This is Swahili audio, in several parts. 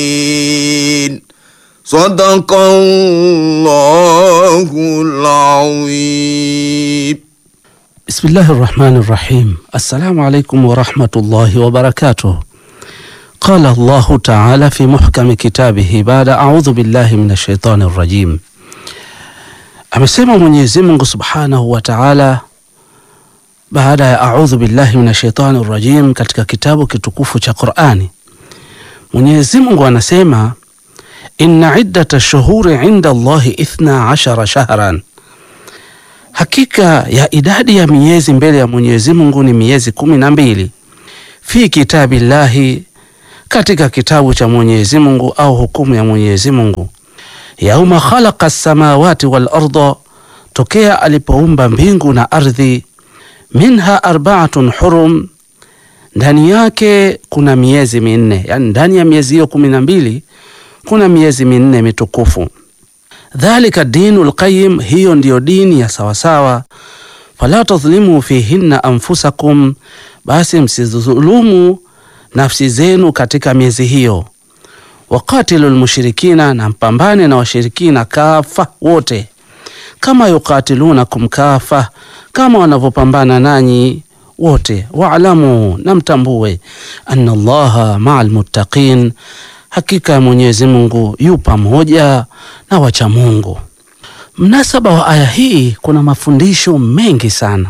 صدق الله العظيم بسم الله الرحمن الرحيم السلام عليكم ورحمة الله وبركاته قال الله تعالى في محكم كتابه بعد أعوذ بالله من الشيطان الرجيم amesema Mwenyezi Mungu Subhanahu wa Ta'ala baada ya a'udhu billahi minash shaitani rajim katika kitabu kitukufu cha Qur'ani. Mwenyezi Mungu anasema inna iddata shuhuri inda Allahi ithna ashara shahran, hakika ya idadi ya miezi mbele ya Mwenyezi Mungu ni miezi kumi na mbili. Fi kitabillahi, katika kitabu cha Mwenyezi Mungu au hukumu ya Mwenyezi Mungu yauma khalaqa samawati wal arda, tokea alipoumba mbingu na ardhi. Minha arbaatun hurum, ndani yake kuna miezi minne, yani ndani ya miezi hiyo kumi na mbili kuna miezi minne mitukufu. Dhalika dinu lqayim, hiyo ndiyo dini ya sawasawa. Fala tadhlimu fihinna anfusakum, basi msidhulumu nafsi zenu katika miezi hiyo waqatilu lmushrikina, na mpambane na washirikina kafa wote, kama yukatilunakum kafa, kama wanavyopambana nanyi wote. Waalamu, na mtambue, anna Allaha maa lmuttaqin, hakika ya Mwenyezi Mungu yu pamoja na wacha Mungu. Mnasaba wa aya hii kuna mafundisho mengi sana,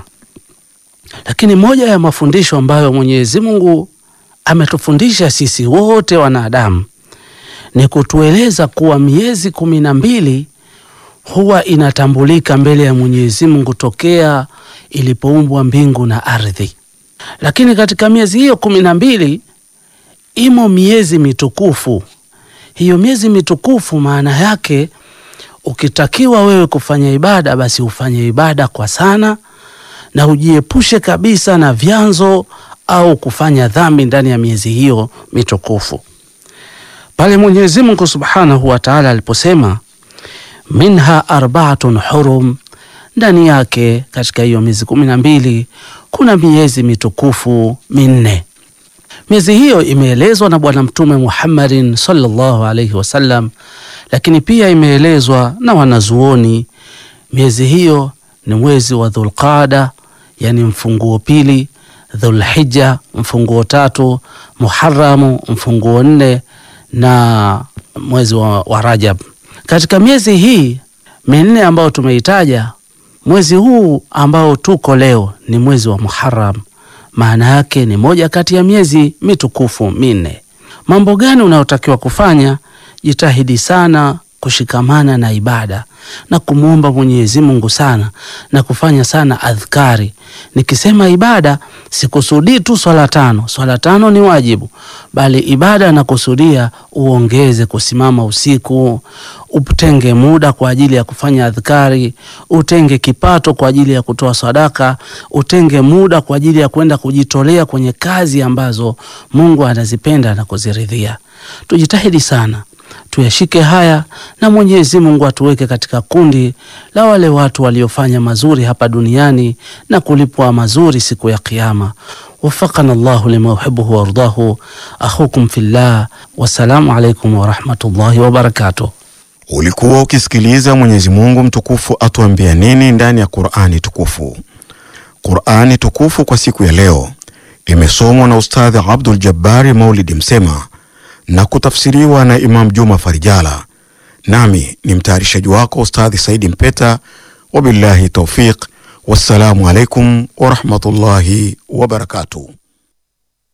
lakini moja ya mafundisho ambayo Mwenyezi Mungu ametufundisha sisi wote wanadamu ni kutueleza kuwa miezi kumi na mbili huwa inatambulika mbele ya Mwenyezi Mungu tokea ilipoumbwa mbingu na ardhi. Lakini katika miezi hiyo kumi na mbili imo miezi mitukufu. Hiyo miezi mitukufu maana yake ukitakiwa wewe kufanya ibada, basi ufanye ibada kwa sana na ujiepushe kabisa na vyanzo au kufanya dhambi ndani ya miezi hiyo mitukufu pale Mwenyezi Mungu Subhanahu wa Ta'ala aliposema minha arbaatun hurum, ndani yake katika hiyo miezi kumi na mbili kuna miezi mitukufu minne. Miezi hiyo imeelezwa na Bwana Mtume Muhammadin sallallahu alaihi wasallam, lakini pia imeelezwa na wanazuoni. Miezi hiyo ni mwezi wa Dhulqada, yani mfunguo pili, Dhulhijja mfunguo tatu, Muharamu mfunguo nne na mwezi wa, wa Rajab. Katika miezi hii minne ambayo tumeitaja, mwezi huu ambao tuko leo ni mwezi wa Muharram, maana yake ni moja kati ya miezi mitukufu minne. Mambo gani unayotakiwa kufanya? Jitahidi sana kushikamana na ibada na kumwomba Mwenyezi Mungu sana na kufanya sana adhkari. Nikisema ibada sikusudii tu swala tano, swala tano ni wajibu, bali ibada nakusudia uongeze kusimama usiku, utenge muda kwa ajili ya kufanya adhkari, utenge kipato kwa ajili ya kutoa sadaka, utenge muda kwa ajili ya kwenda kujitolea kwenye kazi ambazo Mungu anazipenda na kuziridhia. Tujitahidi sana tuyashike haya na Mwenyezi Mungu atuweke katika kundi la wale watu waliofanya mazuri hapa duniani na kulipwa mazuri siku ya Kiyama. Wafakana Allahu lima yuhibbuhu wardahu. Akhukum fillah, wassalamu alaikum warahmatullahi wabarakatuh. Ulikuwa ukisikiliza Mwenyezi Mungu mtukufu atuambia nini ndani ya Qur'ani tukufu. Qur'ani tukufu kwa siku ya leo imesomwa na Ustadhi Abdul Jabbari Maulidi Msema na kutafsiriwa na Imam Juma Farijala, nami ni mtayarishaji wako Ustadhi Saidi Mpeta. Wabillahi taufiq, wassalamu alaikum warahmatullahi wabarakatuh.